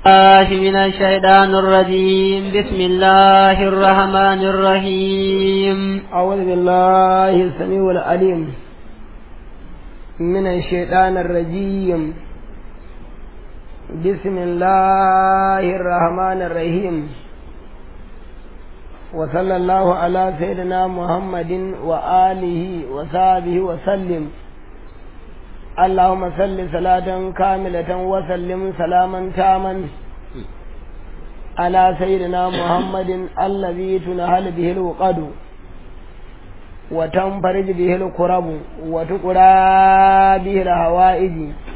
الله من الشيطان الرجيم بسم الله الرحمن الرحيم أعوذ بالله السميع العليم من الشيطان الرجيم بسم الله الرحمن الرحيم وصلى الله على سيدنا محمد وآله وصحبه وسلم اللهم صل صلاة كاملة وسلم سلاما تاما على سيدنا محمد الذي تنهل به الوقد وتنفرج به الكرب وتقرى به الهوائج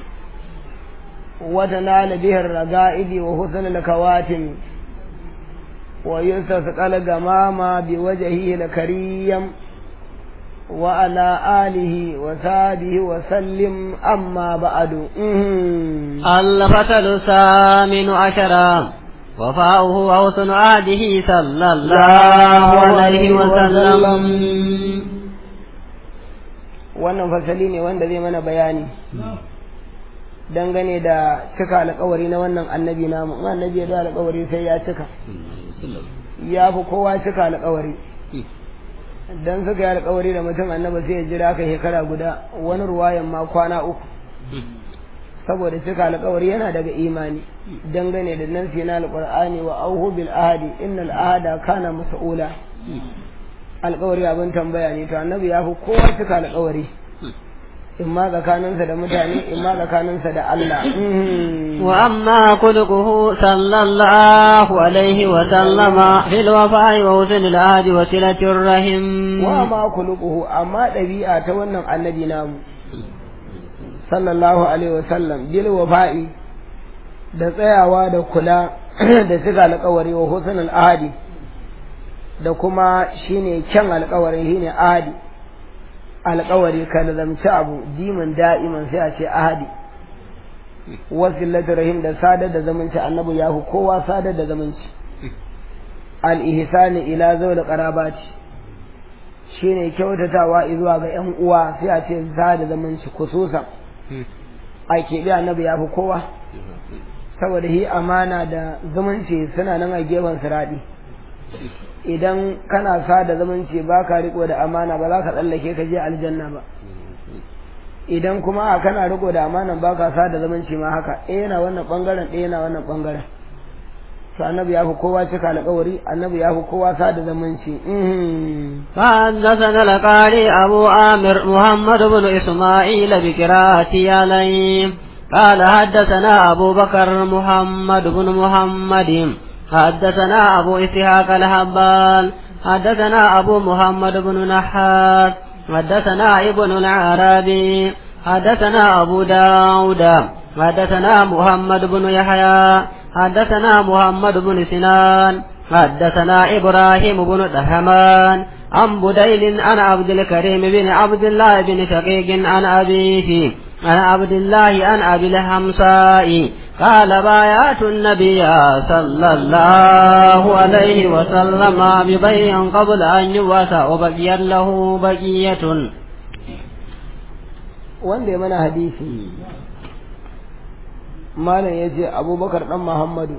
وتنال به الرقائد وحسن الكواتم ويستسقى الغمام بوجهه الكريم وعلى آله وصحبه وسلم أما بعد الفتل الثامن عشر وفاؤه وحسن عهده صلى الله عليه وسلم wannan fasali ne wanda zai mana bayani dangane da cika alkawari na wannan annabi namu in annabi ya da alkawari sai ya cika ya fi kowa cika alkawari dan suka yi alkawari da mutum annaba sai ya jira ka shekara guda wani ruwayan ma kwana uku saboda cika alkawari yana daga imani dangane da nan na alqur'ani wa auhu bil ahadi innal ahada kana mas'ula alkawari abin tambaya ne to annabi ya fi kowa cika alkawari imma tsakaninsa da mutane imma tsakaninsa da Allah wa amma kulquhu sallallahu alaihi wa sallama fil wafa'i wa husn al ahdi wa silatir rahim wa ma kulquhu amma dabi'a ta wannan annabi namu sallallahu alaihi wa sallam bil wafa'i da tsayawa da kula da cika alƙawari wa husn al ahdi da kuma shine kyan alƙawarin shine ahdi alƙawari ka lazamci abu dimin da'iman sai a ce ahadi wasilatu rahim da sadar da zamanci annabi ya hu kowa sadar da zamanci al-ihsani ila zawil qarabati shine kyautatawa zuwa ga yan uwa sai a ce sada zamanci kususan a keɓe annabi ya fi kowa saboda hi amana da zumunci suna nan a gefen siraɗi idan kana sa da zamanci ba ka riko da amana ba za ka tsallake ka je aljanna ba idan kuma a kana riko da amana ba ka sa da zamanci ma haka ɗaya yana wannan ɓangaren ɗaya yana wannan ɓangaren to annabi ya fi kowa cika alƙawari annabi ya fi kowa sa da zamanci فحدثنا القاري أبو عامر محمد بن إسماعيل بقراءة عليه قال حدثنا أبو بكر محمد بن محمد حدثنا أبو إسحاق الهبال حدثنا أبو محمد بن نحاس حدثنا ابن العربي حدثنا أبو داود حدثنا محمد بن يحيى حدثنا محمد بن سنان حدثنا إبراهيم بن دهمان عن بديل عن عبد الكريم بن عبد الله بن شقيق عن أبيه عن عبد الله عن أبي الحمصاء قال بايعت النبي صلى الله عليه وسلم ببيع قبل أن يبعث وبقي له بقية wanda ya mana hadisi malam ya ce abubakar dan muhammadu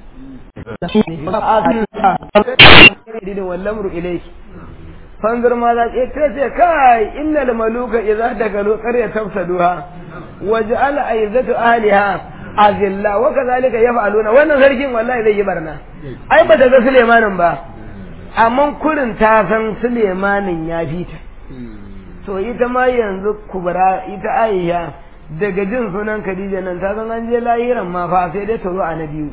idin wallamru ilaiki fanzur ma za ta ce kai innal maluka idza dagalu qarya tafsaduha waj'al aizatu ahliha azilla wa kadhalika yaf'aluna wannan sarkin wallahi zai yi barna ai ba ta ga Sulemanin ba amma kurin ta san Sulemanin ya fita to ita ma yanzu kubra ita Aisha daga jin sunan Khadija nan ta san an je lahiran ma fa sai dai ta zo a na biyu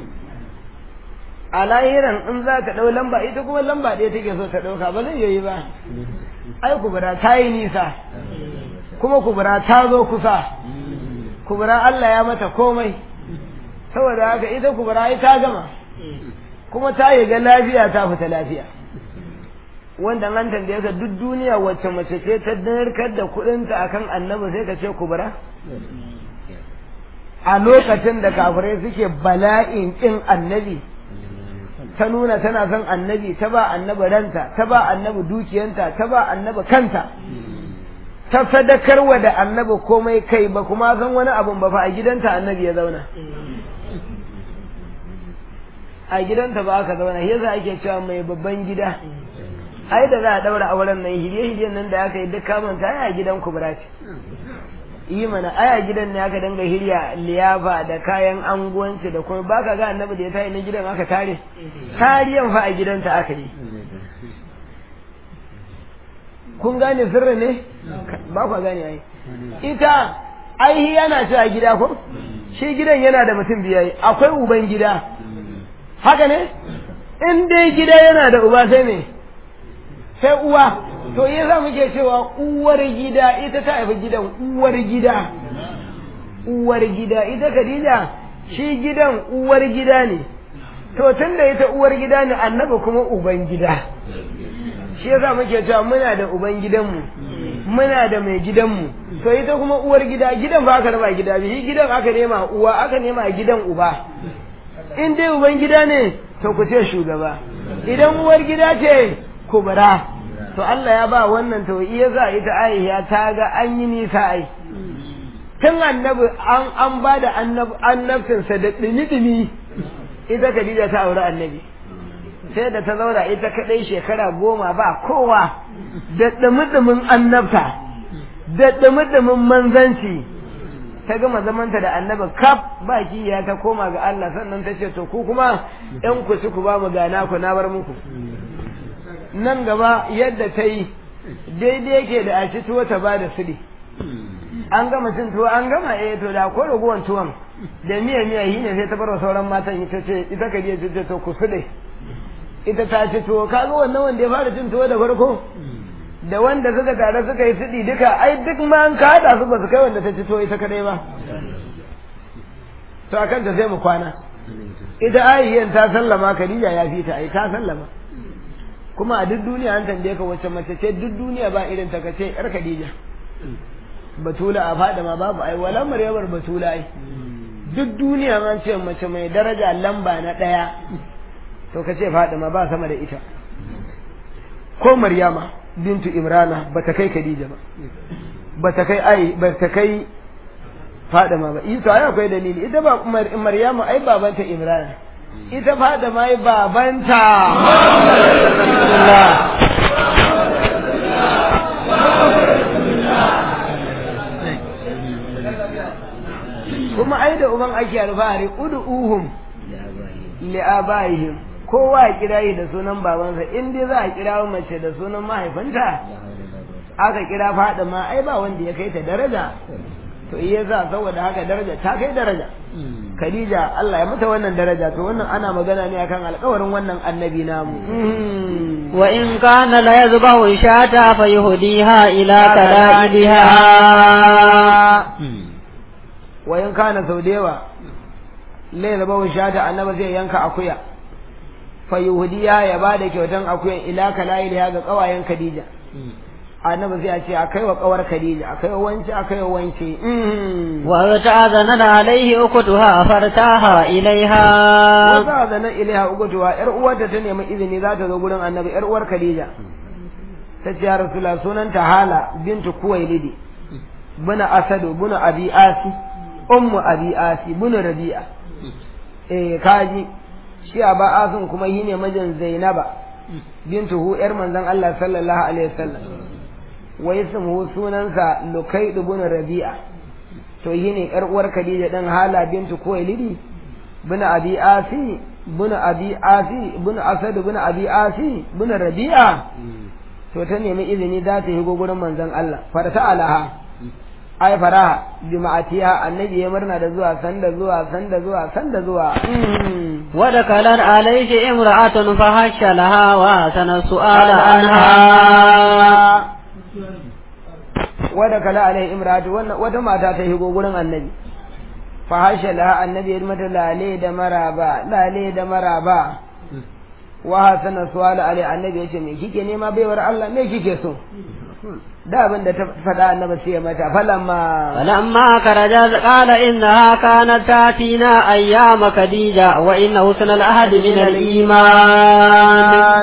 a lahiran in za ka ɗau lamba ita kuma lamba ɗaya take so ta ɗauka ba zai yi ba ai kubra ta yi nisa kuma kubra ta zo kusa kubura Allah ya mata komai saboda haka ita kubura ai ta gama kuma ta yi ga lafiya ta fita lafiya wanda an tambaye ka duk duniya wacce mace ce ta narkar da kuɗinta akan annabi sai ka ce kubura a lokacin da kafirai suke bala'in kin annabi ta nuna tana son annabi ta ba annabi ranta ta ba annabi dukiyanta ta ba annabi kanta ta sadakarwa da annabi komai kai ba kuma san wani abun ba fa a gidanta annabi ya zauna a gidanta ba aka zauna yasa ake cewa mai babban gida ai da za a daura auren nan hirye-hiryen nan da aka yi duk kamanta ai a gidan kubra ce yi mana ai a gidan ne aka dinga hirya liyafa da kayan anguwanci da kuma baka ga annabi da ya tayi na gidan aka tare tariyan fa a gidanta aka yi kun gane sirri ne ba ku gane ai ita ai yana ci a gida ko shi gidan yana da mutum biyar akwai uban gida haka ne in dai gida yana da uba sai me sai uwa to yasa muke cewa uwar gida ita ta haifi gidan uwar gida uwar gida ita Khadija shi gidan uwar gida ne to tunda ita uwar gida ne annabi kuma uban gida shi yasa muke cewa muna da uban gidanmu muna da mai gidanmu to ita kuma uwar gida gidan ba aka raba gida biyu gidan aka nema uwa aka nema gidan uba in dai uban gida ne to ku ce shugaba idan uwar gida ce kubra to Allah ya ba wannan to iya za ita Aisha ta ga an yi nisa ai tun annabi an an ba da annabcinsa da dumi-dumi ita Khadija ta auri annabi sai da ta zauna ita kadai shekara goma ba kowa da dumi-dumin annabta da dumi-dumin manzanci ta gama zamanta da annabi kaf ba ya ta koma ga Allah sannan ta ce to ku kuma ɗan ku ci ku ba mu gana ku na bar muku nan gaba yadda ta yi daidai yake da a ci tuwo ta ba da sudi an gama cin tuwo an gama eh to da ko raguwan tuwon da miya miya yi ne sai ta bar wa sauran matan ita ce ita ka je ce to ku sude ita ta ci tuwo kaga wannan wanda ya fara cin tuwo da farko da wanda suka tare suka yi sudi duka ai duk ma an ka hada su ba su kai wanda ta ci tuwo ita kadai ba to akan ta sai mu kwana ita ayyan ta sallama Khadija ya fi ta ai ta sallama kuma a duk duniya an tambaye ka wacce mace ce duk duniya ba irin ta kace yar Khadija batula a fada ma babu ai wala maryamar batula ai duk duniya an ce mace mai daraja lamba na daya to kace Fadima ba sama da ita ko Maryama bintu Imrana bata kai Khadija ba bata kai ai bata kai Fadima ba ita ai akwai dalili ita ba Maryama ai babanta Imrana ita Fadima ai babanta kuma ai da uban ake alfahari ud'uhum li abaihim kowa ya kira yi da sunan babansa in dai za a kira mace da sunan mahaifinta aka kira fada ma ai ba wanda ya kai ta daraja to iya za saboda haka daraja ta kai daraja Khadija Allah ya mata wannan daraja to wannan ana magana ne akan alƙawarin wannan annabi namu wa in kana la yazbahu shata fa yuhdiha ila kalaiha wa in kana sau da yawa lai zaba shata annabi zai yanka akuya fa yuhdiya ya bada kyautan akuyan ila kalaiha ga kawayen Khadija annabi zai ce akai wa kawar Khadija akai wa wance akai wa wance wa ta'azana alaihi ukutuha fartaha ilaiha wa ta'azana ilaiha ukutuha yar uwarta ta nemi izini za ta zo gurin annabi yar uwar Khadija ta ce ya rasulullah sunanta hala bintu kuwailidi buna asadu buna abi asi ummu abi asi buna rabi'a eh kaji shi aba asin kuma yi ne mijin zainaba bintu hu yar manzon Allah sallallahu alaihi wasallam wa ismuhu sunansa lukaid ibn rabi'a to yine yar uwar khadija dan hala bintu kuwailidi bin abi asi bin abi asi bin asad bin abi asi bin rabi'a to ta nemi izini za ta yi gurin manzon Allah farta alaha ai faraha bi ma'atiha annabi ya murna da zuwa sanda zuwa sanda zuwa sanda zuwa wa da kalan alayhi imra'atun fa hasha laha wa sana su'ala anha wadda kala alai imratu wata mata ta higo gurin annabi fa hasha laha annabi ya mata lale da maraba lale da maraba wa hasana suwala alai annabi yace me kike nema baiwar Allah me kike so da abin da ta faɗa annabi sai ya mata falamma falamma karaja qala innaha kanat tatina ayyama khadija wa inna husna al-ahd min al-iman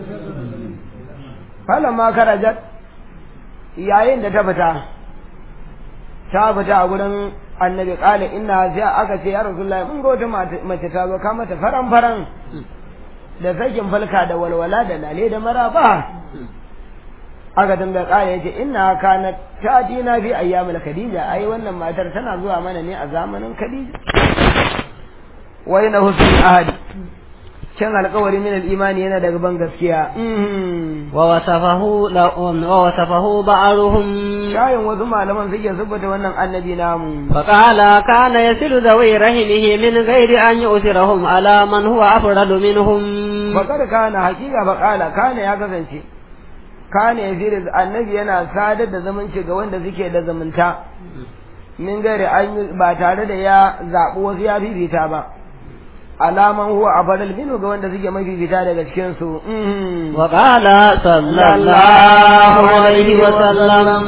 falamma karajat yayin da ta fita ta fita a gurin annabi kala inna sai aka ce ya rasulullahi mun ga wata mace ta zo ka mata faran faran da sakin falka da walwala da lale da maraba aka tambaya kala yace inna kana tatina fi ayyamil khadija ai wannan matar tana zuwa mana ne a zamanin khadija wa ina husnul ahadi can alkawari min al-imani yana daga ban gaskiya wa wasafahu wa wasafahu ba'ruhum shayin wasu malaman suke sabbata wannan annabi namu fa qala kana yasilu dawi rahimihi min ghairi an yusirahum ala man huwa afradu minhum bakar kana hakika fa qala kana ya kasance kana yasiru annabi yana sadar da zamanci ga wanda suke da zumunta min ghairi an ba tare da ya zabi wasu ya fifita ba alaman huwa afdal minhu ga wanda suke mafi fita daga cikin su wa qala sallallahu alaihi wa sallam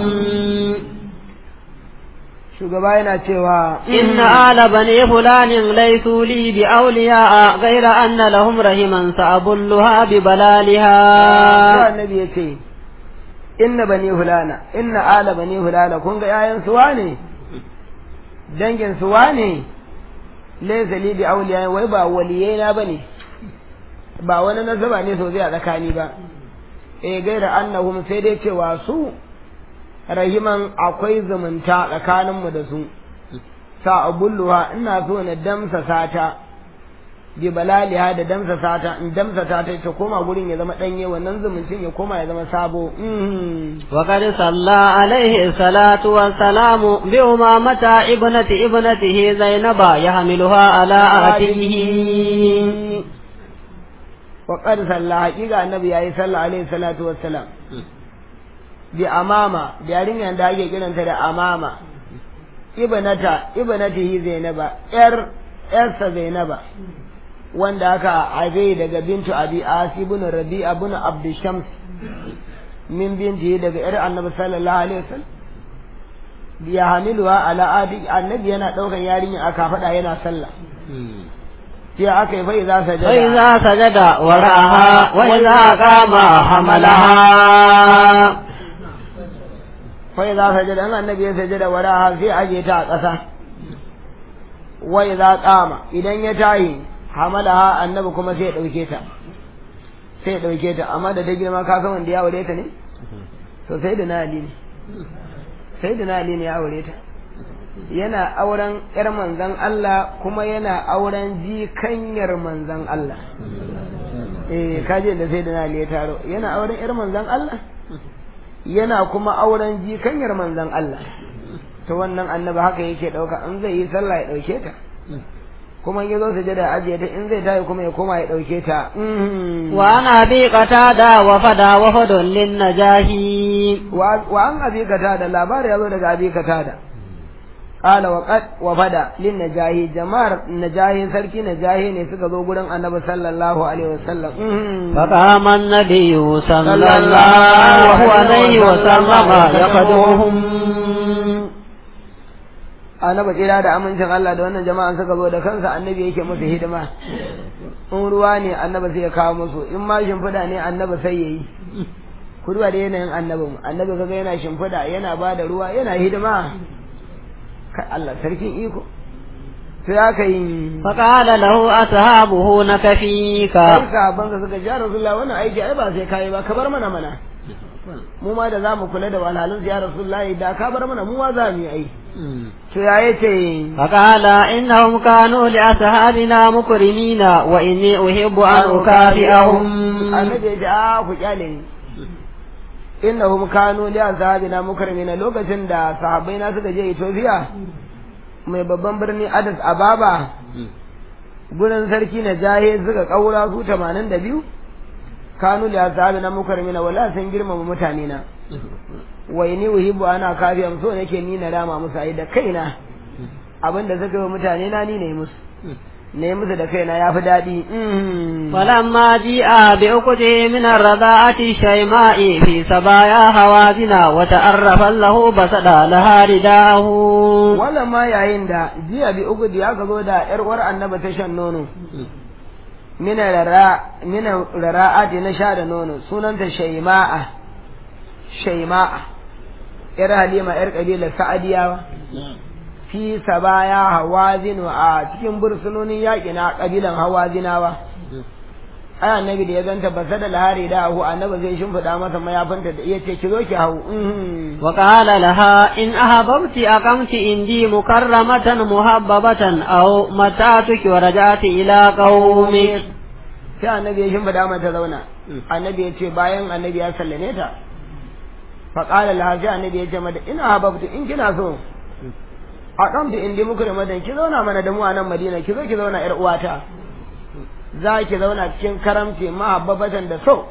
shugaba yana cewa inna ala bani fulanin laysu li bi awliya ghayra anna lahum rahiman sa'abulluha bi balaliha annabi yace inna bani fulana inna ala bani fulana kun ga yayan su wane dangin su wane laysa li bi awliya wai ba waliyai na bane ba wani nasaba ne sosai a tsakani ba eh gaira annahum sai dai cewa su rahiman akwai zumunta tsakanin mu da su sa abulluha ina so na damsa sata bi balaliha da damsa sata in damsa ta ta koma gurin ya zama danye wannan zumuncin ya koma ya zama sabo wa qad salla alaihi salatu wa salamu bi umamata ibnati ibnatihi zainaba yahmiluha ala atihi wa qad salla haqiqa annabi yayi salla alaihi salatu wa salam bi amama da yarinyar da ake kiranta da amama ibnata ibnatihi zainaba yar yarsa zainaba wanda aka haife daga bintu abi asi bin rabi'a bin abd shams min binti daga yar annabi sallallahu alaihi wasallam ya hamiluwa ala adi annabi yana daukan yarinya aka fada yana sallah sai aka yi fa'iza sajada fa'iza sajada wa ra'aha wa idza qama hamalaha fa'iza sajada an annabi ya sajada wa ra'aha sai aje ta a ƙasa wa idza qama idan ya tayi hamalaha annabi kuma sai ya dauke ta sai ya dauke ta amma da ta girma ka san wanda ya aure ta ne to sai da nali ne sai da nali ne ya aure ta yana auren yar manzon Allah kuma yana auren jikanyar manzon Allah eh kaje da sai da nali ya taro yana auren yar manzon Allah yana kuma auren jikanyar manzon Allah to wannan annabi haka yake dauka in zai yi sallah ya dauke ta kuma in yazo sujada ajiye ta in zai tayi kuma ya koma ya dauke ta wa ana bi qatada wa fada wa fadun lin najahi wa an abi qatada labari yazo daga abi qatada qala wa qad wa fada lin najahi jama'ar najahi sarki najahi ne suka zo gurin annabi sallallahu alaihi wasallam fa qama an-nabiy sallallahu alaihi wasallam yaqaduhum annabi tsira da amincin Allah da wannan jama'an suka zo da kansa annabi yake musu hidima in ruwa ne annabi sai ya kawo musu in ma shimfiɗa ne annabi sai ya yi ku duba da yanayin annabin annabi kaga yana shimfiɗa yana ba da ruwa yana hidima kai Allah sarkin iko to ya kai faqala lahu ashabuhu nakafika kai sahabban ka suka ja rasulullahi wannan aiki ai ba sai kai ba ka bar mana mana mu ma da zamu kula da walhalin ya rasulullahi da ka bar mana mu ma za mu yi aiki to ya yace faqala innahum kanu li ashabina mukrimina wa inni uhibbu an ukafi'ahum annabi ya ce a ku kyale ni innahum kanu li ashabina mukrimina lokacin da sahabbai na suka je Ethiopia mai babban birni Addis Ababa gurin sarki na jahe suka kaura su 82 kanu li ashabina mukrimina wala sun girmama mutane na wai ni uhibbu ana kafiyam so nake ni na rama musu ai da kaina abinda suka yi mutane na ni ne musu ne musu da kaina yafi daɗi فلما جيء بأكده من الرضاعة شيماء في سبايا هوازنا وتعرف له بسد لها رداه wannan ma yayin da jiya bi uku da aka zo da yar uwar annaba ta shan nono mina rara mina rara'ati na sha da nono sunanta shayma'a shayma'a yar halima yar kabilar sa'adiyawa fi sabaya hawazinu a cikin bursunonin yaƙi na ƙabilan hawazinawa ai annabi da ya ganta ba sada lahari da hu annabi zai shimfiɗa masa mayafinta da iya ce ki zo ki hau mhm. وقال لها إن أحببت أقمت عندي مكرمة محببة أو متعتك ورجعت إلى قومك sai annabi ya shimfiɗa mata zauna annabi ya ce bayan annabi ya sallame ta faƙalar laha sai annabi ya ce mata ina hababtu in kina so a kamta in di muku da madan ki zauna mana da mu a nan madina ki zo ki zauna yar uwata za ki zauna cikin karamci mahabbabatan da so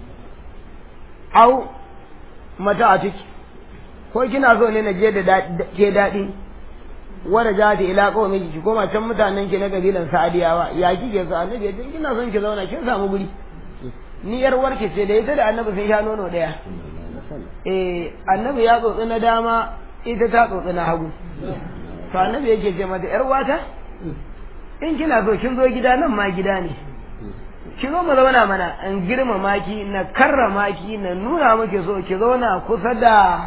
au mata a ciki ko kina so ne na je da da- ke daɗi wanda ja ta ila kawai miki ki koma can mutanen ki na kabilan sa'adiyawa ya kike so annabi ya ce kina son ki zauna kin samu guri ni yar warke ce da ita da annabi sun sha nono daya eh annabi ya tsotsi na dama ita ta tsotsi na hagu to annabi yake ce mata yar wata in kina so kin zo gida nan ma gida ne ki zo mu zauna mana in girmama ki na karrama ki na nuna muke so ki zauna kusa da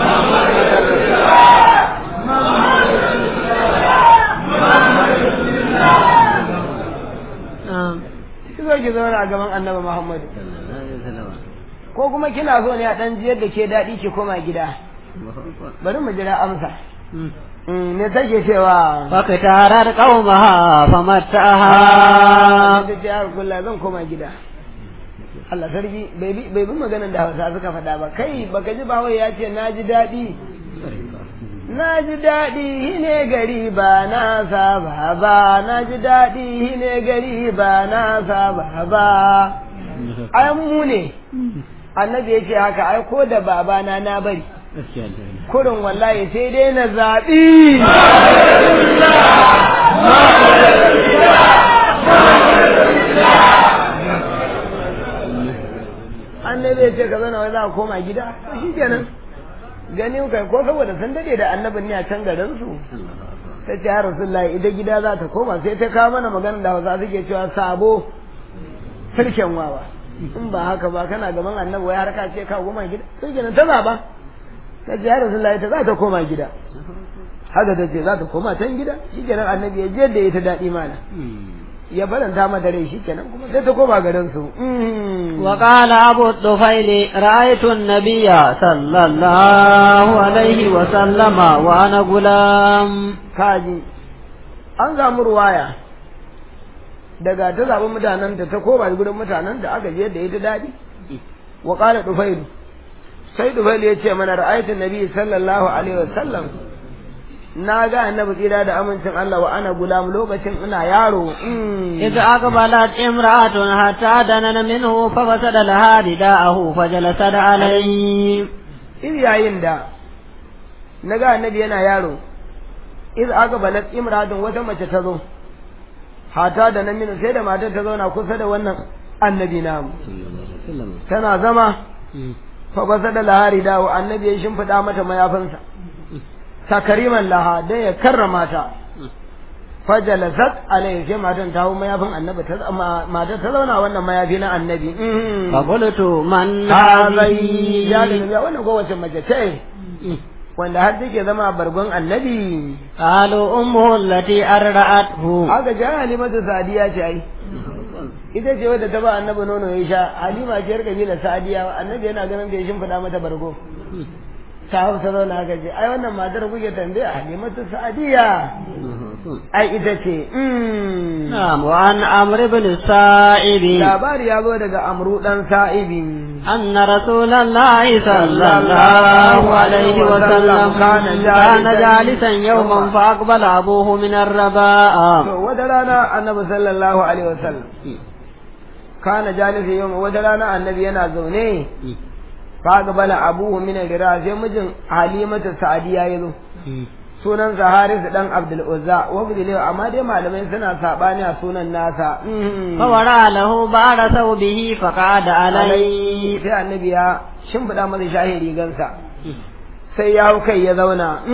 ki zo ki zauna a gaban annabi Muhammadu ko kuma kina so ne a dan jiyar da ke daɗi ki koma gida bari mu jira amsa Mm, me take cewa فاختارت قومها فمتعها ta ce har kulla zan koma gida Allah sarki bai bi bai bi maganar da Hausa suka faɗa ba kai baka ji bawai ya ce na ji daɗi na ji daɗi hine gari ba na saba ba na ji daɗi hine gari ba na saba ba ai mu ne annabi ya ce haka ai ko da babana na bari kurin wallahi sai dai na zaɓi annabi ya ce ka zana wai za a koma gida to shi kenan ganin kai ko saboda sun dade da annabin ne a can garin su ta ce ya rasulullahi ita gida za ta koma sai ta kawo mana magana da hausa suke cewa sabo sarkin wawa in ba haka ba kana gaban annabi wai har ka ce ka koma gida sai kenan ta zaba ta ce ya rasulullahi ta za ta koma gida haka ta ce za ta koma can gida shi kenan annabi ya je da ita daɗi mana ya faranta mata rai shi kenan kuma sai ta koma garin su وقال أبو الطفيل رأيت النبي صلى الله عليه وسلم وأنا غلام kaji an samu ruwaya daga ta zaɓi mutanen ta koma gurin mutanen da aka je da ita daɗi wa ƙala dufailu sai dufailu ya ce mana ra'ayatun nabi sallallahu alaihi wasallam na ga annabi tsira da amincin Allah wa ana gulam lokacin ina yaro إذ أقبلت امرأة حتى دنن منه ففسد لها رداءه فجلست عليه iz yayin da na ga annabi yana yaro iz aka balat imradun wata mace ta zo hata da nan minu sai da matar ta zauna kusa da wannan annabi namu tana zama fa basa da lahari dawo annabi ya shimfiɗa mata mayafinsa takariman laha dan ya karrama ta fajalasat alaihi sai matan ta hau mayafin annabi ta matar ta zauna wannan mayafi na annabi فقلت من hazai ya da هذه nabi wannan kowace mace ce wanda har take zama bargon annabi قالوا أمه التي أرضعته aka ji halimatu sadiya ce ai ita ce wadda ta ba annabi nono ya sha halima ce yar kabila sadiya annabi yana ganin da ya shimfiɗa mata bargo ta hau ta zauna aka ce ai wannan matar kuke tambaya halimatu sadiya ai ita ce mm. نعم وعن عمرو بن السائب labari ya zo daga amru dan sa'ibi أن رسول الله صلى الله عليه وسلم كان جالسا يوما فأقبل أبوه من الرباء to wata rana annabi sallallahu alaihi wasallam kana jalisa yau wata rana annabi yana zaune fa gabala abuhu min al-gira sai mijin halimatu sa'diya yazo sunan Haris dan Abdul Uzza wa bidile amma dai malamai suna sabani a sunan nasa فورى له بعد ثوبه فقعد عليه sai annabi ya shimfida masa shahi rigansa sai ya hau kai ya zauna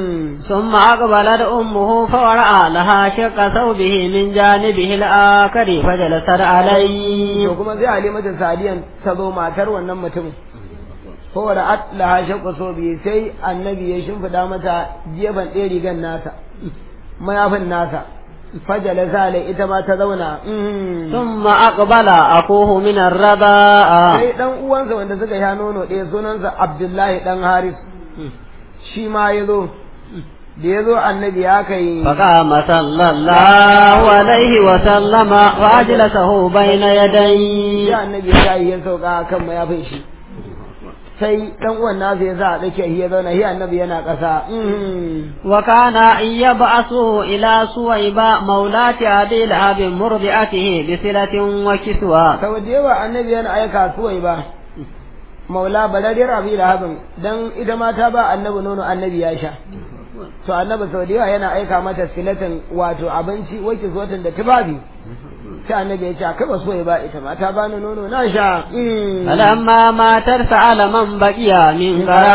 ثم أقبلت أمه فورأى لها شق ثوبه من جانبه الآخر فجلست عليه to kuma sai halimatu sa'diyan ta zo matar wannan mutumin fa da atlaha shaqqa sobi sai annabi ya shimfida mata gefen ɗaya rigan nasa mayafin nasa fajala zale ita ma ta zauna ثم أقبل أخوه من الرضاء sai dan uwansa wanda suka sha nono ɗaya sunansa Abdullahi dan Haris shi ma ya zo da ya zo annabi ya kai فقام صلى الله عليه وسلم وأجلسه بين يديه ya annabi ya yi ya sauka kan mayafin shi sai dan uwan nasa ya sa a tsakiyar ya zauna shi annabi yana ƙasa وكان يبعث إلى سويبة مولاة أبي لهب مرضعته بصلة وكسوة sau da yawa annabi yana aika suwai ba maula balariyar abi lahabin dan ita ma ta ba annabi nono annabi ya sha to annabi sau da yawa yana aika mata silatin wato abinci wake zotin da tufafi sai annabi ya ce a kaba suwai ba ita ma ta bani nono na sha فلما ماتت سأل من بقي من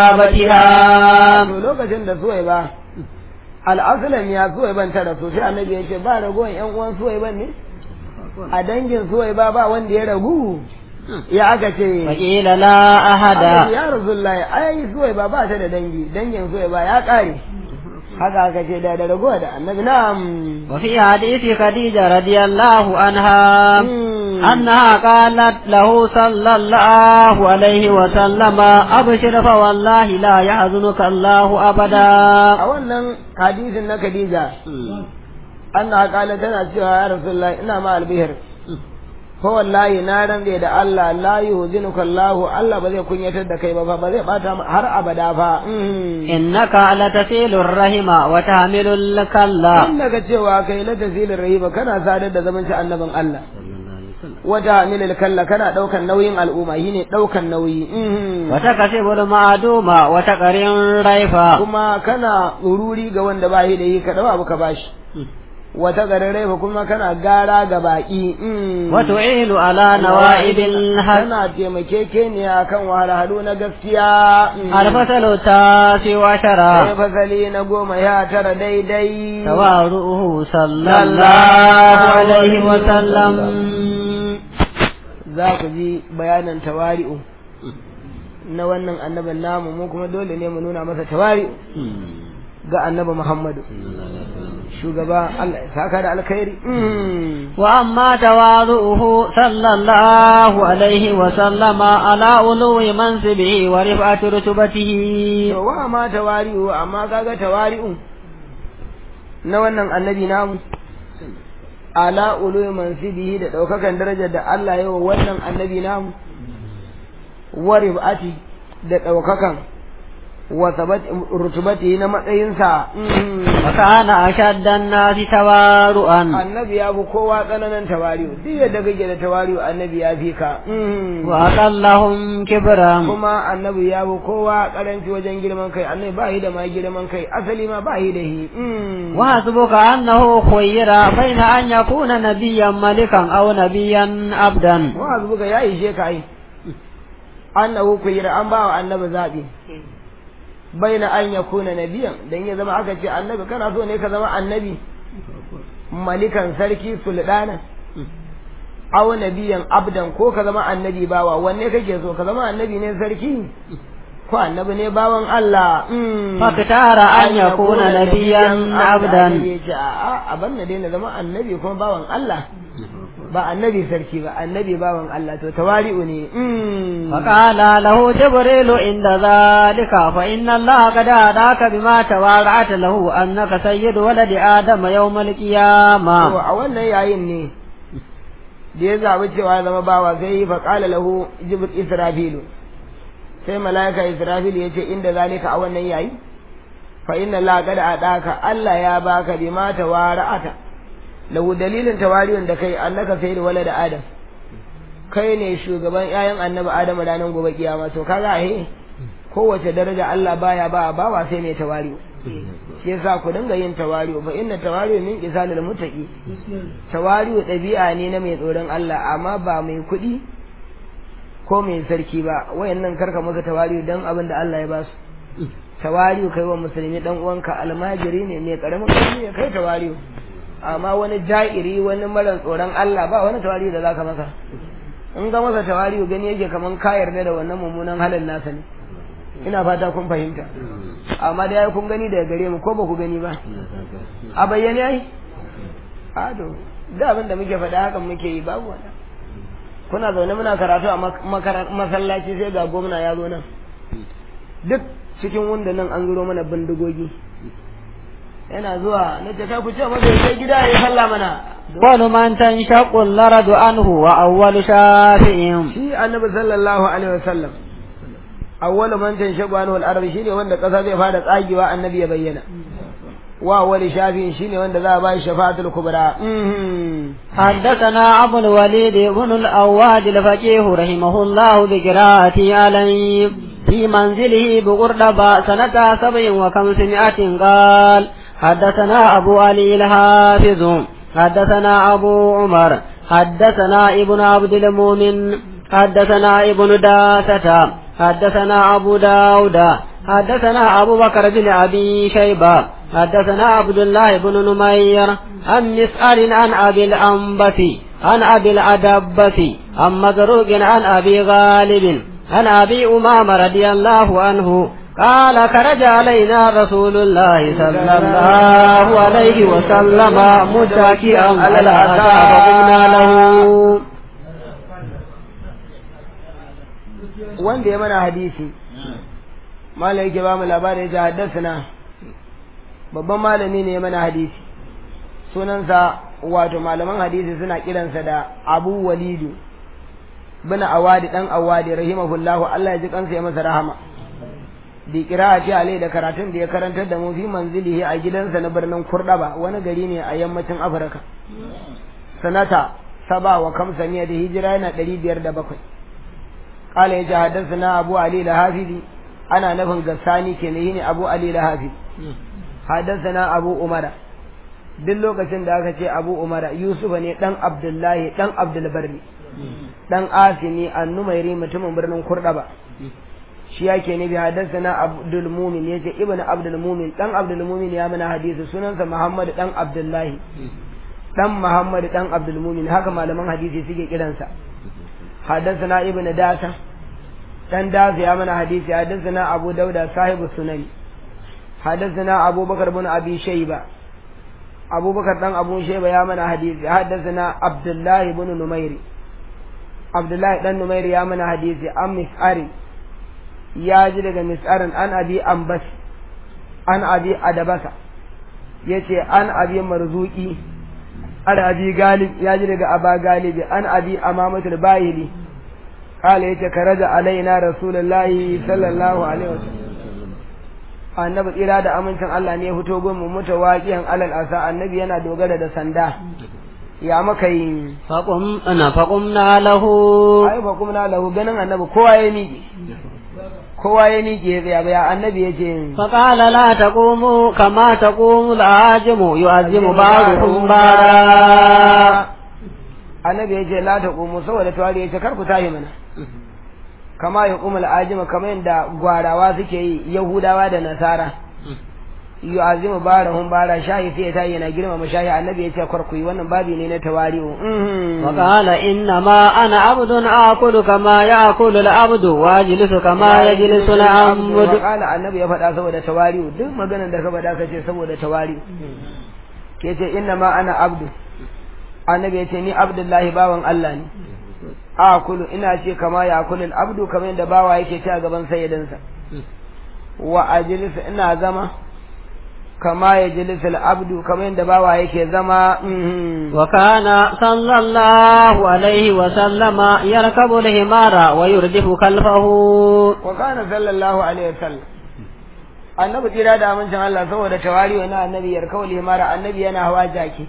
قرابتها to lokacin da suwai ba al'asulan ya suwai ban ta rasu sai annabi ya ce ba ragowar yan uwan suwai ban ne a dangin suwai ba ba wanda ya ragu ya aka ce فقيل لا أحد Annabi ya rasulullahi ai suwai ba ba ta da dangi dangin suwai ba ya kare haka aka ce da da ragowa da annabi na'am وفي حديث خديجة رضي الله عنها Mm. أنها قالت له صلى الله عليه وسلم أبشر فوالله لا يحزنك الله أبدا a wannan hadisin na Khadija anna kala tana cewa ya rasulullahi ina ma albihir ko wallahi na rande da Allah la yuzinuka Allah Allah ba zai kunyatar da kai ba fa ba zai bata ma- har abada fa Mm. إنك لتسيل الرحم وتحمل الكلا in daga cewa kai la tazilin rahiba kana sadar da zaman annabin Allah wata milil kalla kana daukan nauyin al'umma shine daukan nauyi Mhm. وتكسب المعدوم وتقرن ريفا kuma kana tsururi ga wanda ba shi da yi ka dawo abu ka bashi wata garare fa kuma kana gara ga baki Mhm. وتعين على نوائب الحق kana taimakekeniya kan wahalhalu na gaskiya Mhm. الفصل التاسع عشر sai fasali na goma ya tara daidai تواضعه صلى الله عليه وسلم za ku ji bayanan tawari'u na wannan annabin namu mu kuma dole ne mu nuna masa tawari'u ga annabi Muhammadu shugaba Allah ya saka da alkhairi وأما تواضعه صلى الله عليه وسلم على علو منصبه ورفعة رتبته to wa ma tawari'u amma kaga tawari'u na wannan annabi namu ala ulu mansibihi da daukakan darajar da Allah ya wa wannan annabi namu wa ribati da daukakan wa sabat rutubati na matsayinsa وكان أشد الناس تواضعا annabi ya fi kowa tsananin tawari'u duk yadda kake da tawari'u annabi ya fi ka وأقلهم كبرا kuma annabi ya fi kowa karanci wajen girman kai annabi ba shi da ma girman kai asali ma ba shi da shi وحسبك أنه خير بين أن يكون نبيا ملكا أو نبيا عبدا wa zubuga ya ishe ka ai annahu kuyira an ba wa annabi zabi baina an yakuna nabiyan dan ya zama aka ce annabi kana so ne ka zama annabi malikan sarki sultana aw nabiyan abdan ko ka zama annabi bawa wanne kake so ka zama annabi ne sarki ko annabi ne bawan Allah فاختار أن يكون نبيا عبدا a ban na daina zama annabi kuma bawan Allah ba annabi sarki ba annabi bawan Allah to tawari'u ne فقال له جبريل عند ذلك فإن الله قد أداك بما توارعت له أنك سيد ولد آدم يوم to القيامة a wannan yayin ne da ya zaɓi cewa ya zama bawa sai yi faƙala lahu jibril israfilu sai mala'ika israfilu ya ce inda zalika a wannan yayi fa inna la qad adaka Allah ya baka bima tawara'ata lahu dalilin tawariyun da kai annaka sayyid walad adam kai ne shugaban ƴaƴan annabi adam ranar gobe kiyama to kaga he kowace daraja Allah baya ba bawa sai mai tawari'u shi yasa ku dinga yin tawari'u fa inna tawari'u min qisalil muttaqi tawari'u ɗabi'a ne na mai tsoron Allah amma ba mai kuɗi ko mai sarki ba wayannan karka masa tawari'u dan abin da Allah ya ba su tawari'u kai wa musulmi dan uwanka almajiri ne mai karamin kuɗi ne kai tawari'u amma wani ja'iri wani mara tsoron Allah ba wani tawari'u da zaka masa in ga masa tawari'u gani yake kaman ka yarda da wannan mummunan halin nasa ne ina fata kun fahimta amma da yayi kun gani daga gare mu ko ba ku gani ba a bayyane ai a to da abin da muke faɗa hakan muke yi babu wani kuna zaune muna karatu a masallaci sai ga gwamna ya zo nan duk cikin wanda nan an zuro mana bindigogi yana zuwa na ce kai ku ce masa sai gida ya salla mana wani man tanshaqu al-laradu anhu wa awwalu shafi'in shi annabi sallallahu alaihi wasallam awwalu man tanshaqu anhu al-arab shine wanda kasa zai fara tsagewa annabi ya bayyana wa awwalu shafi'in shine wanda za a ba shi shafa'atul kubra حدثنا أبو الوليد بن الأواد الفقيه رحمه الله بقراءته عليه في منزله بقردبة سنة سبع وخمسمائة قال حدثنا أبو علي الحافظ حدثنا أبو عمر حدثنا ابن عبد المؤمن حدثنا ابن داسة حدثنا أبو داود حدثنا أبو بكر بن أبي شيبة حدثنا عبد الله بن نمير عن مسأل عن أبي الأنبث عن أبي الأدبث عن مزروق عن أبي غالب عن أبي أمامة رضي الله عنه قال خرج علينا رسول الله صلى الله عليه وسلم متكئا على العصا فقلنا له wanda ya mana hadisi malai yake ba mu labari ya ce haddasa babban malami ne ya mana hadisi sunansa wato malaman hadisi suna kiransa da abu walidu bin awadi dan awadi rahimahullahu Allah ya ji kansa ya masa rahama bi qira'ati alai da karatun da ya karantar da mu fi manzilihi a gidansa na birnin Kurdaba wani gari ne a yammacin Afirka sanata saba wa kamsaniya da hijira yana ɗari biyar da bakwai قال يجي حدثنا أبو علي الحافظي أنا نفن قساني كنهيني أبو علي الحافظ حدثنا أبو أمرا duk lokacin da aka ce abu umara yusuf ne dan abdullahi dan abdulbarri dan asini annumairi mutumin birnin kurdaba shi yake ne bi hadasana abdul mumin yace ibnu abdul mumin dan abdul mumin ya mana hadisi sunansa muhammad dan abdullahi dan muhammad dan abdul mumin haka malaman hadisi suke kiransa حدثنا ابن داسة دان داسة يا من حديث حدثنا أبو داود صاحب السنن حدثنا أبو بكر بن أبي شيبة أبو بكر دان أبو شيبة يا من حديث حدثنا عبد الله بن نمير عبد الله بن نمير يا من حديث أم مسعري يا جلد مسعر أن أبي أنبس أن أبي أدبس yace an abi marzuki an abi galib ya ji daga aba galibi an abi amamatul bayili kala yace karaja alaina rasulullahi sallallahu alaihi wasallam annabi tsira da amincin Allah ne ya fito gun mu mutawaqiyan alal asa annabi yana dogara da sanda ya maka yi faqum ana faqumna lahu ai faqumna lahu ganin annabi kowa ya miƙe kowa ya miƙe ya tsaya ya annabi ya ce فقال لا تقوموا كما تقوم العاجم يعزم بعضكم بعضا annabi ya ce la ta qumu saboda tawari ya ce kar ku tashi mana kama ya qumul ajima kamar yadda gwarawa suke yi yahudawa da nasara yu'azimu barahum bara shayi sai ya tayi yana girmama shayi annabi ya ce kar ku yi wannan babi ne na tawari'u وقال إنما أنا عبد آكل كما يأكل العبد واجلس كما يجلس العبد Wakala annabi ya faɗa saboda tawari'u duk maganar da ka faɗa ka ce saboda tawari'u ke ce inna ma ana abdu annabi ya ce ni abdullahi bawan Allah ne akulu ina ce kama ya kulul abdu kamar yadda bawa yake ci a gaban sayyidansa wa ajlisu ina zama kama ya jilisu abdu kamar yadda bawa yake zama وكان صلى الله عليه وسلم يركب الحمار ويردف خلفه wa kana sallallahu alaihi wasallam annabi tsira da amincin Allah saboda tawari wa annabi yarkawul himara annabi yana hawa jaki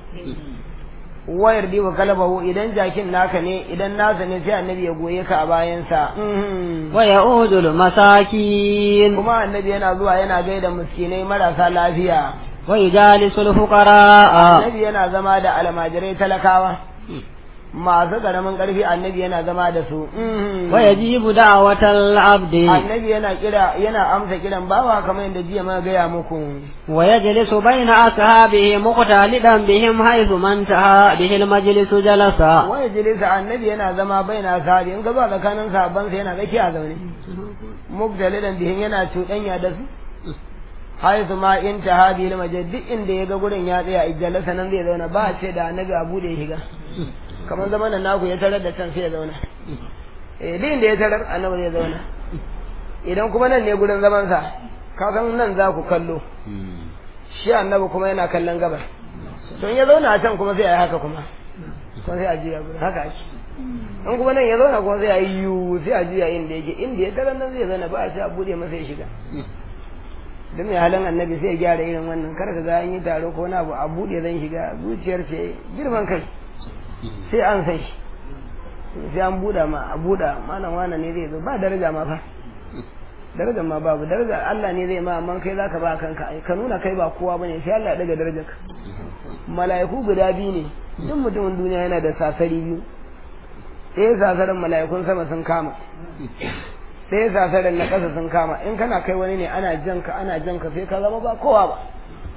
wayar diwa kalabahu idan jakin naka ne idan nasa ne sai annabi ya goye ka a bayansa ويعود المساكين kuma annabi yana zuwa yana gaida miskinai marasa lafiya ويجالس الفقراء annabi yana zama da almajirai talakawa masu karamin karfi annabi yana zama da su ويجيب دعوة العبد annabi yana kira yana amsa kiran bawa kamar yadda jiya ma gaya muku ويجلس بين أصحابه مقتلدا بهم حيث ما انتهى به المجلس جلس waya jilisa annabi yana zama baina sahabi in ka zuwa tsakanin sahabban sa yana tsaki a zaune mubtalidan bihin yana cuɗanya da su haisu ma in tahabi lil majid duk inda ya ga gurin ya tsaya ijjalasa nan zai zauna ba a ce da annabi abu da ya shiga kamar zaman nan naku ya tarar da can sai ya zauna eh duk inda ya tarar annabi zai zauna idan kuma nan ne gurin zaman sa ka san nan za ku kallo shi annabi kuma yana kallon gabar to in ya zauna a can kuma sai a yi haka kuma kuma sai a juya gurin haka ake in kuma nan ya zauna kuma sai a yi yiwu sai a juya inda yake inda ya tarar nan zai zauna ba a ce a bude masa ya shiga duk mai halin annabi sai ya gyara irin wannan kar ka ga an yi taro ko na abu a bude zan shiga zuciyar ce girman kai sai an san shi sai an buɗa ma a buɗa malam wane ne zai zo ba daraja ma fa daraja ma babu daraja Allah ne zai ma amma kai zaka ba kanka ai ka nuna kai ba kowa bane sai Allah ya daga darajarka mala'iku guda biyu ne duk mutumin duniya yana da sasari biyu ɗaya sasarin mala'ikun sama sun kama ɗaya sasarin na ƙasa sun kama in kana kai wani ne ana janka ana janka sai ka zama ba kowa ba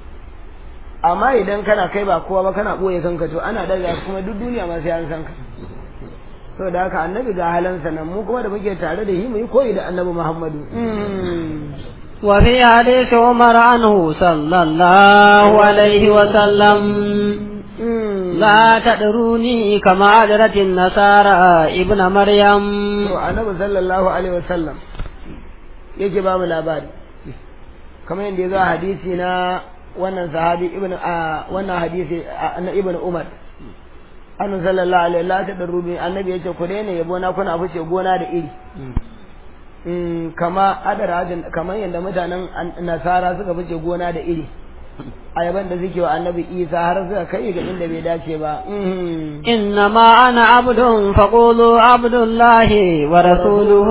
amma idan kana kai ba kowa ba kana ɓoye kanka to ana daga kuma duk duniya ma sai an san ka to da haka annabi ga halansa nan mu kuma da muke tare da shi mu yi koyi da annabi Muhammadu وفي حديث عمر عنه صلى الله عليه وسلم لا تدروني كما أدرت النصارى ابن مريم to annabi sallallahu alaihi wasallam yake ba mu labari kamar yadda ya zo a hadisi na wannan sahabi ibn a wannan hadisi na ibn umar annabi sallallahu alaihi la ta darubi annabi yace ku daina yabo na kuna fice gona da iri Mm, kama adara kamar yadda mutanen nasara suka fice gona da iri ayaban da suke wa annabi isa har suka kai ga inda bai dace ba Mhm. إنما أنا عبد فقولوا عبد الله ورسوله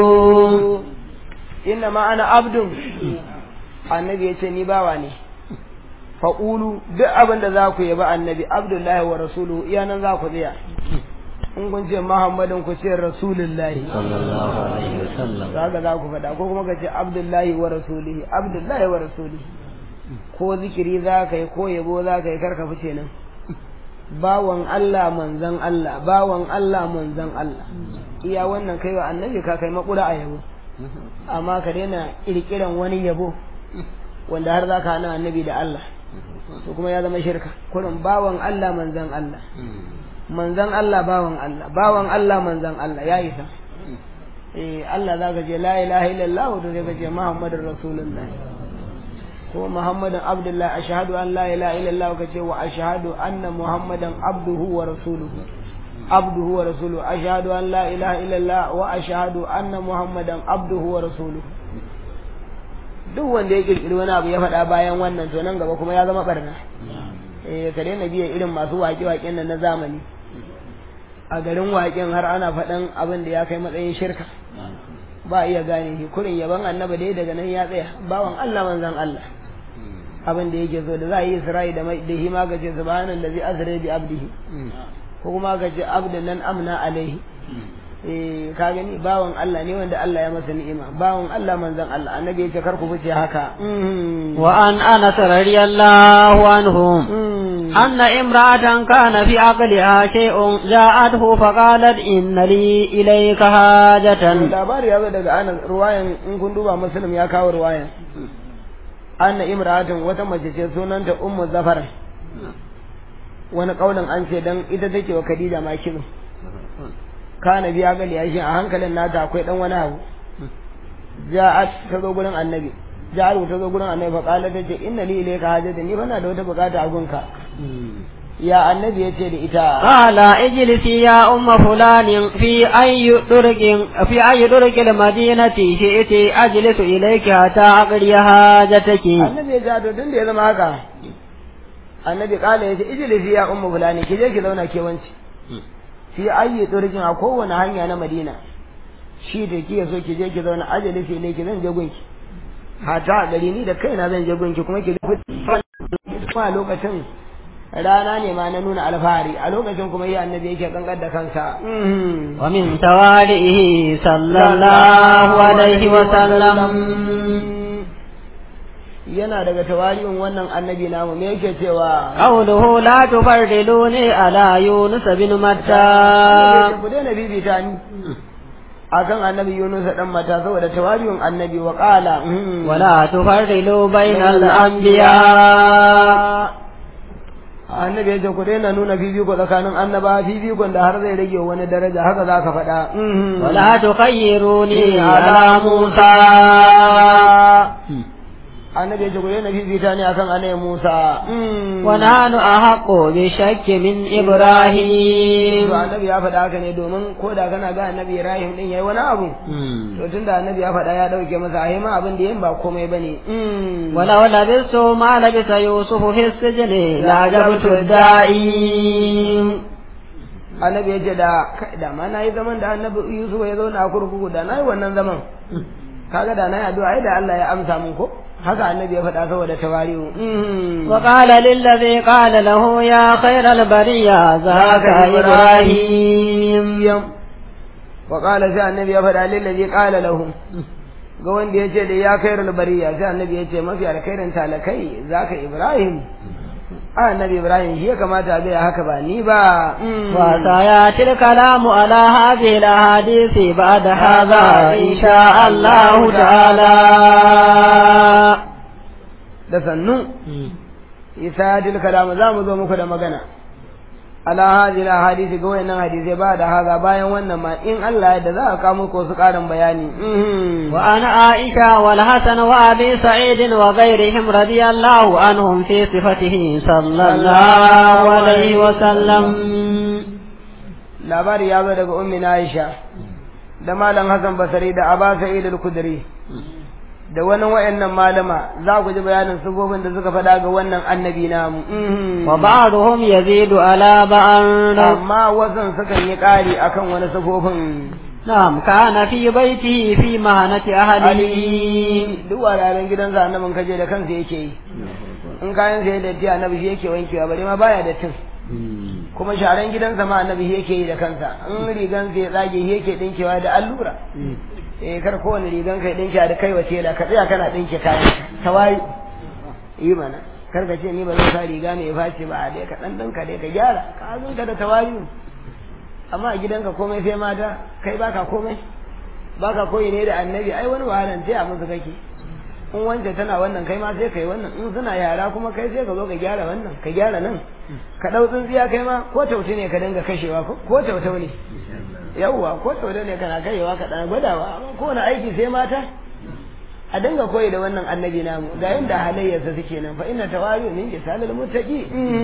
inna ma ana abdun annabi ya ce ni bawa ne faƙulu duk abin da za ku yaba annabi abdullahi wa rasuluhu iya nan za ku tsaya in kun ce muhammadin ku ce rasulullahi صلى الله عليه وسلم za ka za ku faɗa ko kuma ka ce abdullahi wa rasulihi abdullahi wa rasulihi ko zikiri za ka yi ko yabo za ka yi karka fice nan bawan Allah manzan Allah bawan Allah manzan Allah iya wannan kai wa annabi ka kai makura a yabo amma ka daina kirkiran wani yabo wanda har za ka hana annabi da Allah to kuma ya zama shirka kurin bawan Allah manzan Allah manzan Allah bawan Allah bawan Allah manzan Allah ya isa eh Allah za ka ce la ilaha illallah to sai ka ce muhammadur rasulullah ko muhammadan abdullah ashhadu an la ilaha illallah ka ce wa ashhadu anna muhammadan abduhu wa rasuluhu abduhu wa rasuluhu ashhadu an la ilaha illallah wa ashhadu anna muhammadan abduhu wa rasuluhu duk wanda ya kirkiri wani abu ya faɗa bayan wannan to nan gaba kuma ya zama barna eh ka daina biya irin masu waƙe-waƙen nan na zamani a garin waƙen har ana faɗan abin da ya kai matsayin shirka ba iya gane shi kurin yaban annaba dai daga nan ya tsaya bawan Allah manzan Allah abin da yake so da za a yi Isra'i da mai da hima ga ce subhanallazi azra bi abdihi ko kuma ga ce abdan nan amna alaihi eh ka gani bawan Allah ne wanda Allah ya masa ni'ima bawan Allah manzan Allah annabi ya ce kar ku fice haka وعن أنس رضي الله عنهم أن امرأة كان في عقلها شيء جاءته فقالت إن لي إليك حاجة labari ya zo daga anas ruwayan in kun duba muslim ya kawo ruwayan anna imra'atun wata mace ce sunanta ummu zafar wani kaulin an ce dan ita take wa khadija makinu kana biya gali ya shi a hankalin nata akwai dan wani abu ja'at ta zo gurin annabi ja'at ta zo gurin annabi fa qala ta ce inna li ilayka hajatan ni bana da wata bukata a gunka ya annabi ya ce da ita قال اجلسي يا أم فلان في أي طرق في أي طرق المدينة شئت أجلس إليك حتى أقضي حاجتك annabi ya ja to tun da ya zama haka annabi kala ya ce ijlisi ya ummu fulani ki je ki zauna ke wanci fi ayyi turkin a kowane hanya na madina shi da ki so ki je ki zauna ajalisi ne ki zan je gunki hata a gari ni da kaina zan je gunki kuma ki kuma lokacin rana ne ma na nuna alfahari a lokacin kuma yi annabi yake kankar da kansa ومن توالئه صلى الله عليه وسلم yana daga tawali'un wannan annabi namu me yake cewa قوله لا تفردلوني على يونس بن متى ku daina bibita ni akan annabi Yunus dan mata saboda tawali'un annabi wa qala ولا تفردلوا بين الأنبياء annabi ya ce ku daina nuna fifiko tsakanin annaba fifikon da har zai rage wani daraja haka za ka faɗa ولا تخيروني على موسى annabi ya ce ku daina fifita ne akan annabi Musa ونحن أحق بشك من إبراهيم to annabi ya faɗa haka ne domin ko da kana ga annabi Ibrahim din yayi wani abu to tunda annabi ya faɗa ya dauke masa ai ma abin da yin ba komai bane ولو لبثت ما لبث يوسف في السجن لعجبت الدائم annabi ya ce da kai da ma nayi zaman da annabi Yusuf ya zauna a kurkuku da nayi wannan zaman kaga da nayi addu'a ai da Allah ya amsa mun ko haka annabi ya faɗa saboda tawari'u وقال للذي قال له يا خير البرية ذاك إبراهيم wa qala sai annabi ya faɗa lillazi qala lahu ga wanda ya ce da ya khairul bariya sai annabi ya ce mafi alkhairin talakai zaka Ibrahim a annabi Ibrahim shi ya kamata bai haka ba ni ba وسيأتي الكلام على هذه الأحاديث بعد هذا إن شاء الله تعالى da sannu isa dil kalam za mu zo muku da magana ala hadhihi hadisi ga wayannan hadisi ba da haza bayan wannan ma in Allah ya da za a kawo muku su karin bayani وأنا عائشة والحسن وأبي سعيد وغيرهم رضي الله عنهم في صفته صلى الله عليه وسلم labari ya zo daga ummi Aisha da malam Hassan Basri da Aba Sa'id al-Khudri da wani wayannan malama za ku ji bayanin sifofin da suka faɗa ga wannan annabi namu وبعضهم يزيد على بعض amma wasan sukan yi ƙari akan wani sifofin نعم كان في بيته في مهنة أهله Ali duk wuraren gidansa annabin kaje da kansa yake yi in kayan sai datti annabi shi yake wankewa bare ma baya dattin kuma sharan gidansa ma annabi shi yake yi da kansa in rigan sai tsage shi yake dinkewa da allura eh kar kowane rigan kai dinke da kai wace da ka tsaya kana dinke kayan tawayi yi mana kar ka ce ni ba zan sa riga mai face ba dai ka dan dinka dai ka gyara ka azunka da tawayi amma a gidanka komai sai mata kai baka komai baka koyi ne da annabi ai wani wahalan sai a musu kake in wanda tana wannan kai ma sai kai wannan in suna yara kuma kai sai ka zo ka gyara wannan ka gyara nan ka dau tsintsiya kai ma ko tauti ne ka dinga kashewa ko ko tautau ne yawwa ko tautau ne kana kashewa ka dan gwadawa amma ko wani aiki sai mata a dinga koyi da wannan annabi namu ga yanda halayyarsa suke nan fa inna tawari min jisalil muttaqi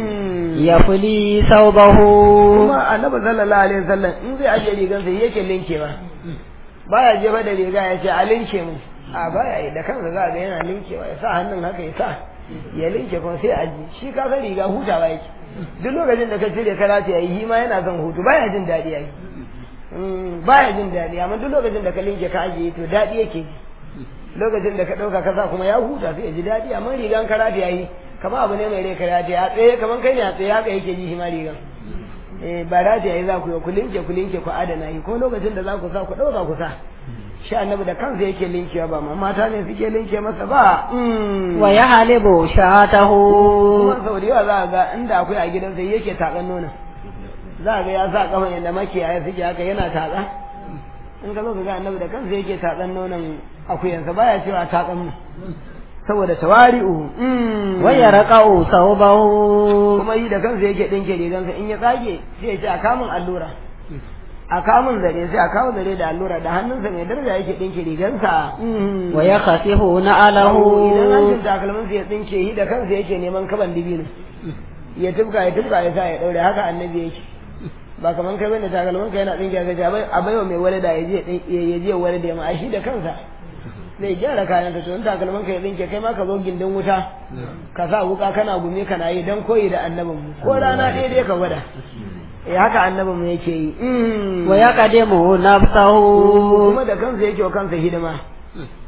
يفلي ثوبه kuma annabi sallallahu alaihi wasallam in zai aje rigan sa yake linkewa baya jefa da riga ya ce a linke mu a baya yi da kansa za ga yana linkewa ya sa hannun haka ya sa ya linke kuma sai aji shi ka san riga hutawa yake duk lokacin da ka cire kana ta yi ma yana son hutu baya jin daɗi yayi baya jin daɗi amma duk lokacin da ka linke ka ajiye to daɗi yake ji lokacin da ka ɗauka ka sa kuma ya huta sai ya ji daɗi amma rigan karata yayi kama abu ne mai rai karata ya tsaye kaman kai ne a tsaye haka yake ji shi ma rigan eh ba da yayi za ku yi ku linke ku linke ku adana yi ko lokacin da za ku sa ku ɗauka ku sa shi annabi da kansa yake linkewa ba ma mata ne suke linke masa ba ويحلب شاته kuma sau da yawa za a ga inda akwai a gidansa yake taƙan nonon za a ga ya sa kafan yadda makiyaya suke haka yana taƙa in ka zo ka ga annabi da kansa yake taƙan nonon akuyansa baya cewa taƙan mu saboda tawari'u ويرقع ثوبه kuma yi da kansa yake ɗinke rigansa in ya tsage sai ya ce a kamun allura a kamun zare sai a kawo zare da allura da hannunsa mai daraja yake ɗinke rigansa ويخسف idan نعله hancin takalminsa ya tsinke shi da kansa yake neman kaban dibino ya tufka ya tufka ya sa ya ɗaure haka annabi yake ba kaman kai bane takalmin ka yana tsinke ka ce a baiwa mai walada ya je ya je walada ya ma shi da kansa zai gyara kayan ka to in takalmin ka ya tsinke kai ma ka zo gindin wuta ka sa wuka kana gumi kana yi dan koyi da annabin mu ko rana ɗaya dai ka gwada eh haka annabin mu yake yi ويقدم نفسه kuma da kansa yake wa kansa hidima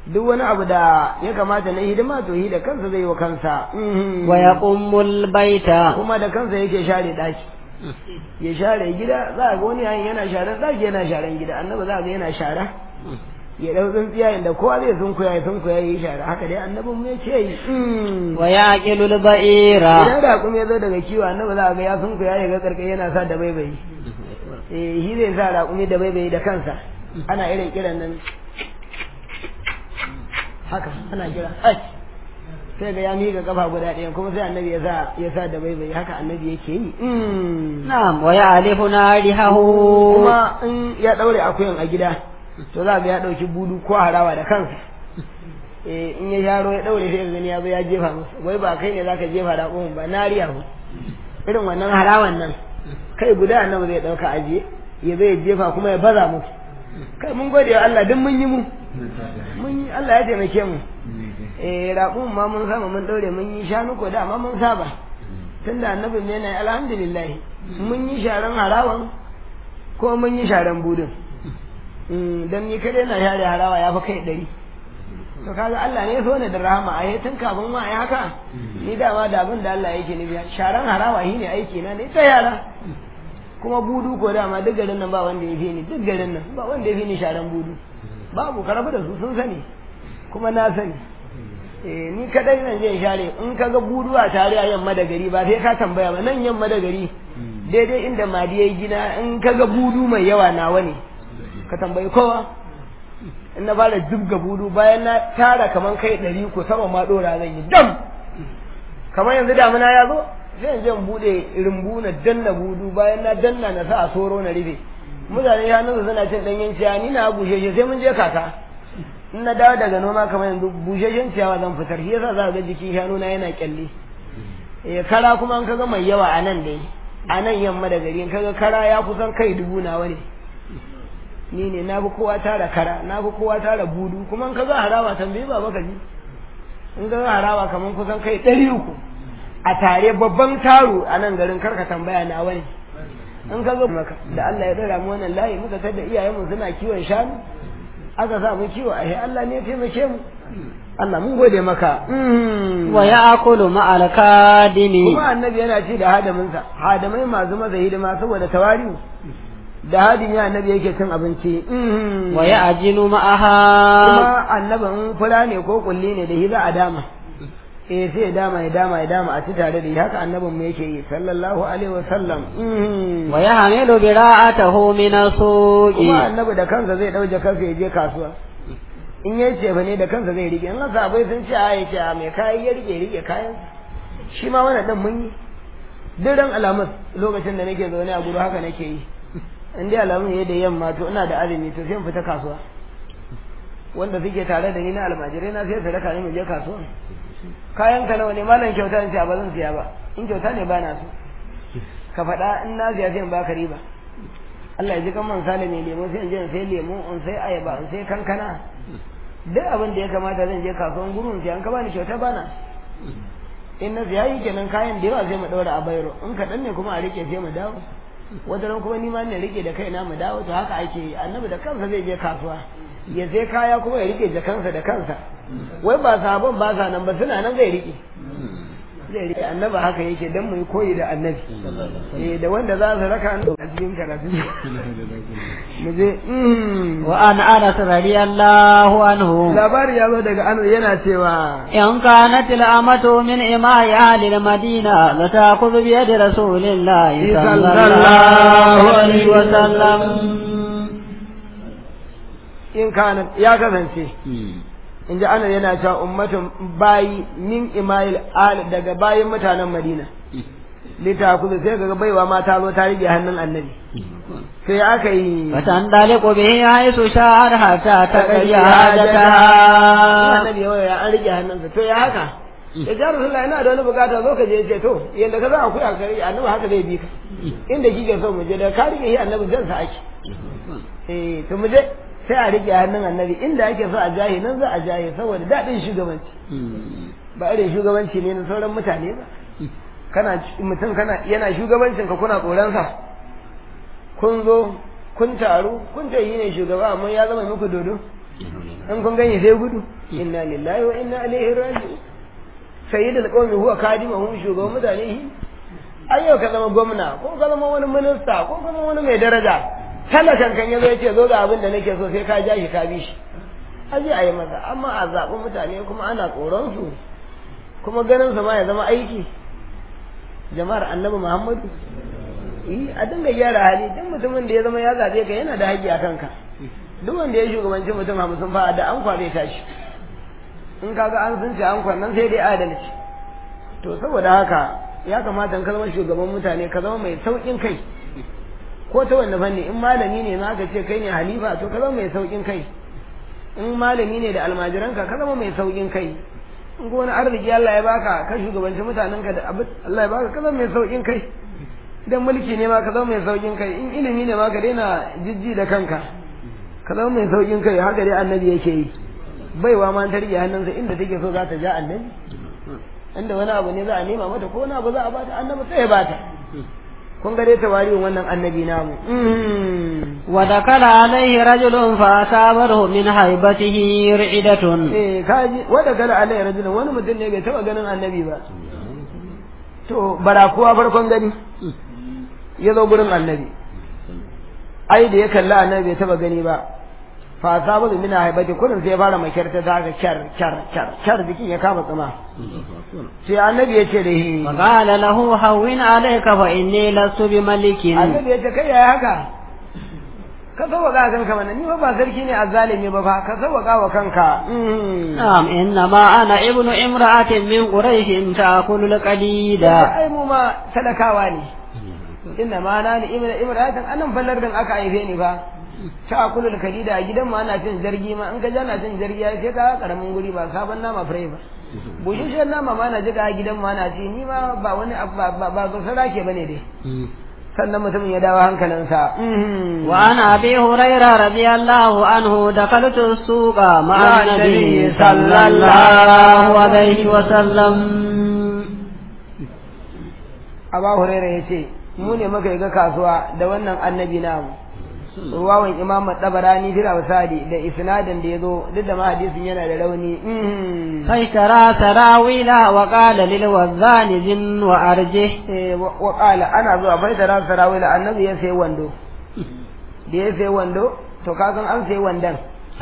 duk wani abu da ya kamata na hidima to hi da kansa zai wa kansa wa yaqumul baita kuma da kansa yake share daki ya share gida za ga wani yayin yana sharan daki yana sharan gida annabi za ga yana shara ya dau tsintsiya inda kowa zai sunkuya ya sunkuya yi shara haka dai annabin mu yace yi wa yaqilul ba'ira idan da kuma ya zo daga kiwo annabi za ga ya sunkuya ya ga karkai yana sa da baibayi eh shi zai sa raƙumi da baibayi da kansa ana irin kiran nan haka ana kira sai ga ya miƙa kafa guda ɗaya kuma sai annabi ya sa ya sa da baibayi haka annabi yake yi na'am wa ya'lifu narihahu kuma in ya daure akuyan a gida to za ga ya dauki budu ko harawa da kansa eh in ya yaro ya daure sai gani ya zo ya jefa masa wai ba kai ne zaka jefa da kuma ba nariya ku irin wannan harawan nan kai guda annabi zai dauka aje ya zai jefa kuma ya baza musu kai mun gode wa Allah duk mun yi mu mun yi Allah ya taimake mu eh raƙun ma mun sama mun daure mun yi shanu ko da ma mun saba tunda annabin ne na alhamdulillah mun yi sharan harawan ko mun yi sharan budin dan ni kadai na share harawa ya fi kai ɗari to kaga Allah ne so ne da rahama a tun kafin ma ai haka ni dama da abin da Allah yake nufi sharan harawa shine aiki na ne ta yara kuma budu ko dama duk garin nan ba wanda ya fi ni duk garin nan ba wanda ya fi ni sharan budu babu ka rabu da su sun sani kuma na sani eh ni kadai nan zai share in kaga budu a tare a yamma da gari ba sai ka tambaya ba nan yamma da gari daidai inda madi yayi gina in kaga budu mai yawa nawa ne ka tambayi kowa in na fara jibga budu bayan na tara kaman kai ɗari ko sama ma ɗora zan yi dam kamar yanzu damuna ya zo sai in je in buɗe rumbu na danna budu bayan na danna na sa a soro na rufe mutane ya nuna suna cin ɗanyen ciyawa ni na busheshe sai mun je kaka in na dawo daga noma kamar yanzu busheshen ciyawa zan fitar shi yasa za ga jikin shanu na yana kyalle eh kara kuma an kaga mai yawa a nan dai a nan yamma da gari in kaga kara ya kusan kai dubu nawa ne ni ne na fi kowa tara kara na fi kowa tara budu kuma in ka ga harawa tambayi ba baka ji in ka ga harawa kamar kusan kai ɗari uku a tare babban taro a nan garin karka tambaya na wani in ka zo maka da Allah ya dora mu wannan layi muka tada iyayenmu suna kiwon shanu aka sa mu kiwo a Allah ne ya taimake mu Allah mun gode maka wa ya'kulu ma'al kadimi kuma annabi yana ci da hadaminsa hadamai masu maza hidima saboda tawari'u da hadin ya annabi yake cin abinci wa ya'jinu ma'aha kuma annabin fura ne ko kulli ne da hiza a dama eh sai ya dama ya dama ya dama a ci tare da haka annabin mu yake yi sallallahu alaihi wa sallam wa yahmilu bira'atahu min as-suqi kuma annabi da kansa zai dauje kansa ya je kasuwa in ya ce fa ne da kansa zai rike in haka abai sun ce a yake a mai kayan ya rike rike kayan shi ma wannan dan mun yi duk ran alamus lokacin da nake zaune a guru haka nake yi in dai alamun ya da yamma to ina da azumi to sai in fita kasuwa wanda suke tare da ni na almajirai na sai su raka ni mu je kasuwa kayan ka nawa ne malam kyauta in ce ba zan siya ba in kyauta ne ba na so ka faɗa in na siya sai in baka riba Allah ya ji kan man sale mai lemo sai in je in sai lemo in sai ayaba in sai kankana duk abin da ya kamata zan je kasuwan gurin sai an ka bani kyauta bana in na siya yi kenan kayan da yawa sai mu ɗaura a bayro in kaɗan ne kuma a rike sai mu dawo wata ran kuma ni ma ne rike da kaina mu dawo to haka ake yi annabi da kansa zai je kasuwa ya sai kaya kuma ya rike jakansa da kansa wai ba sabon ba sa nan ba suna nan zai rike zai rike annabi haka yake dan mu yi koyi da annabi eh da wanda za su raka an a cikin karatu mu je wa an anas radiyallahu anhu labari ya zo daga anas yana cewa in kanat al-amatu min imai ahli al-madina la ta'khudhu bi yadi rasulillahi sallallahu alaihi wa sallam in kana ya kasance in ji ana yana cewa ummatun bayi min imayil al daga bayin mutanen madina lita kudu sai ga baiwa ma ta zo ta rige hannun annabi sai aka yi fatan daliku bihi haisu sha'ar hatta ta qadi hajata annabi ya an rige hannunsa to ya haka ya ja rasulullahi ina da wani bukata zo ka je ce to yanda ka za a kuya kare annabi haka zai bi ka inda kike so mu je da ka rige shi annabi zan sa ake eh to mu je sai a rike hannun annabi inda ake so a jahi nan za a jahi saboda daɗin shugabanci ba irin shugabanci ne na sauran mutane ba kana mutum kana yana shugabancin ka kuna tsoronsa kun zo kun taru kun ce yi ne shugaba amma ya zama muku dodo in kun gani sai gudu inna lillahi wa inna ilaihi raji'un sayyidul qawmi huwa kadimuhum shugaban mutane shi ai yau ka zama gwamna ko ka zama wani minista ko ka zama wani mai daraja talakan kan yazo yace zo ga abin da nake so sai ka ja shi ka bi shi aje a yi masa amma a zaɓi mutane kuma ana tsoron su kuma ganin su ma ya zama aiki jama'ar annabi muhammadu eh a dinga gyara hali duk mutumin da ya zama ya zaɓe ka yana da haƙƙi a kanka duk wanda ya shugabanci mutum hamsin fa da an zai tashi in kaga an sun ce an nan sai dai adalci to saboda haka ya kamata in ka zama shugaban mutane ka zama mai sauƙin kai ko ta wanne fanni in malami ne ma ka ce kai ne halifa to ka zama mai sauƙin kai in malami ne da almajiranka ka zama mai sauƙin kai in ko wani arziki Allah ya baka ka shugabanci mutanenka da abin Allah ya baka ka zama mai sauƙin kai idan mulki ne ma ka zama mai sauƙin kai in ilimi ne ma ka daina jijji da kanka ka zama mai sauƙin kai haka dai annabi yake yi baiwa ma ta rike hannunsa inda take so za ta ja annabi inda wani abu ne za a nema mata ko wani abu za a bata annabi sai ya bata kun ga dai tawari'un wannan annabi namu wa dakala alaihi rajulun fa asabahu min haibatihi ri'idatun eh kaji wa dakala alaihi rajulun wani mutum ne bai taba ganin annabi ba to barakuwa farkon gani ya zo gurin annabi ai da ya kalla annabi bai taba gani ba fa asabahu min haibati kullun sai ya fara makirta ta ga kyar kyar kyar kyar jikin ya kama tsama sai annabi ya ce da shi فقال له هون عليك فإني لست بملك annabi ya ce kai yaya haka ka sauwaka kanka mana ni ba ba sarki ne azzalimi ba fa ka sauwaka wa kanka نعم إنما أنا ابن امرأة من قريش تأكل القديد ai mu ma talakawa ne inna ma na ni ibra ibratan anan fallar din aka haife ni fa ta akulu da kadida a gidan mu ana cin zargi ma in ka jana cin zargi ai sai ka karamin guri ba sabon nama fure ba bushushen nama ma na jiga a gidan mu ana ci ni ma ba wani abu- ba ba ba gusara ke bane dai sannan mutumin ya dawo hankalinsa وعن أبي هريرة رضي الله عنه دخلت السوق مع النبي صلى الله عليه وسلم Aba Huraira ya ce, Mu ne muka ga kasuwa da wannan annabi namu. Ruwawan Imam Tabarani fil Awsadi da isnadin da ya zo duk da ma hadisin yana da rauni. فاشترى سراويل وقال للوزان زن وأرجه Eh, wa wa qala ana zuwa bai da ran sarawila annabi ya sai wando. Da ya sai wando to ka san an sai wandan.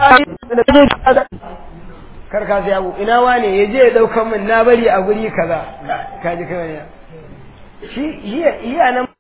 Kar ka sai abu ina wane ya je ya daukan min na bari a guri kaza. Ka ji kawai. Shi shi iya nan